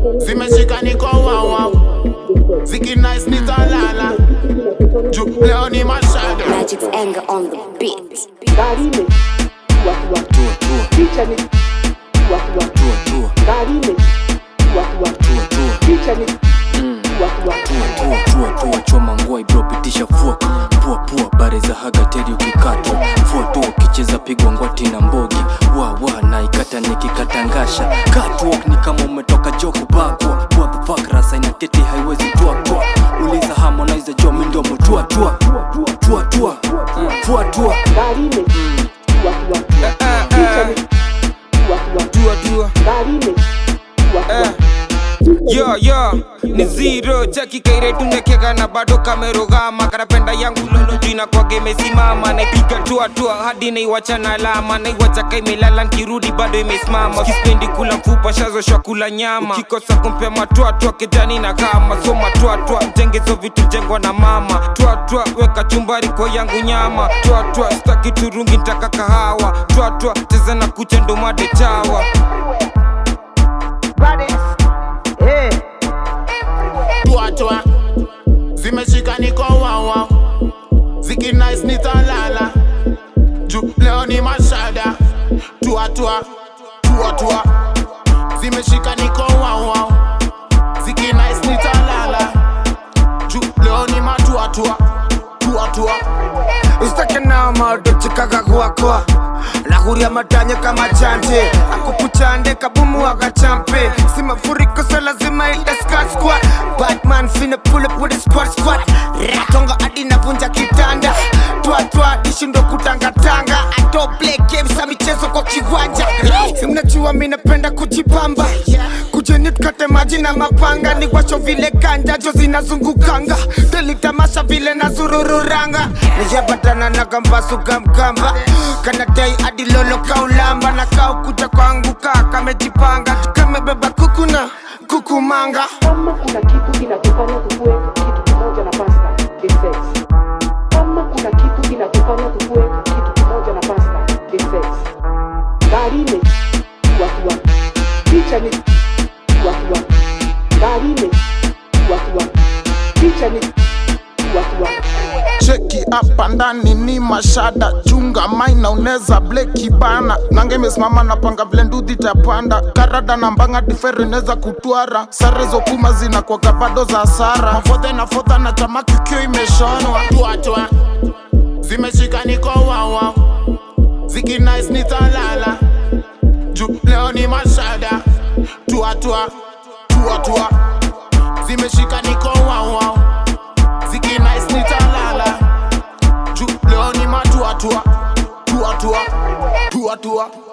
zimeshika niko wawa zikinice nitalala juu leo ni mashada Magic's anger on the beat. gari ime tua tua tua tua picha ni tua tua tua tua gari ime tua tua tua tua picha ni tua tua tua tua tua tua choma ngwai bro pitisha fuoka pua pua bare za haga teri ukikatwa fua tu ukicheza pigwa ngwati na mbogi wa wa na ikata nikikatangasha catwalk ni kama umetoka joko bakwa what the fuck rasa ina tete haiwezi tua tua uliza harmonize jo mindomo tua tua tua tua fua tua gari ime tua tua picha ni tua tua Dua dua gari ime tua tua yo yo ni zero chaki kaire tunekeka na bado kamerogama karapenda yangu lolo jina kwake imesimama naipiga tua tua hadi naiwacha na alama naiwacha ka imelala nkirudi bado imesimama kispendi kula mfupa shazoshwa kula nyama kikosa kumpea matwatwa kejani na kama so matwatwa mtengezo vitu jengwa na mama twatwa weka chumbari kwa yangu nyama twatwa staki turungi ntaka kahawa twatwa cheza na kucha ndomade chawa tuatwa zimeshika niko wawa zikinice nitalala juu leo ni mashada tuatwa tuatwa zimeshika niko wawa zikinice nitalala juu leo ni matuatwa tuatwa usitake nao maodochikaga gwakwa nahuria matanya kama chanje akukuchande kabumu wakachampe si mafuriko so lazima itaskaskwa batman fina pull up with a squad squad ratonga hadi navunja kitanda twatwa ishindo kutangatanga ato play games za michezo kwa kiwanja Si mnajua mi napenda kujipamba kujeni tukate maji na mapanga ni washo vile kanjajo zinazungukanga delitamasha vile na zurururanga nijapatana na kambasu kamkamba kanadai hadi lolo kaulamba na kau kuja kwangu kaa kamejipanga kamebeba kuku na kukumanga kama kuna kitu kinakufanya tukue kitu kimoja na pasta ni sex kama kuna kitu kinakufanya tukue kitu kimoja na pasta ni sex gari ime tua tua picha ni tua tua gari ime tua tua picha ni tua tua cheki hapa ndani ni mashada chunga maina uneza bleki bana nange imesimama napanga vile ndudhi tapanda karada na mbanga difere inaweza kutwara sare zokuma zinakwaga bado za sara mafodhe na fodha na tamaki kio imeshonwa tuatwa zimeshika niko wawa zikinice nitalala juu leo ni mashada tuatwa tuatwa zimeshika niko wawa zikinice nitalala juu leo ni matuatua tuatua tuatua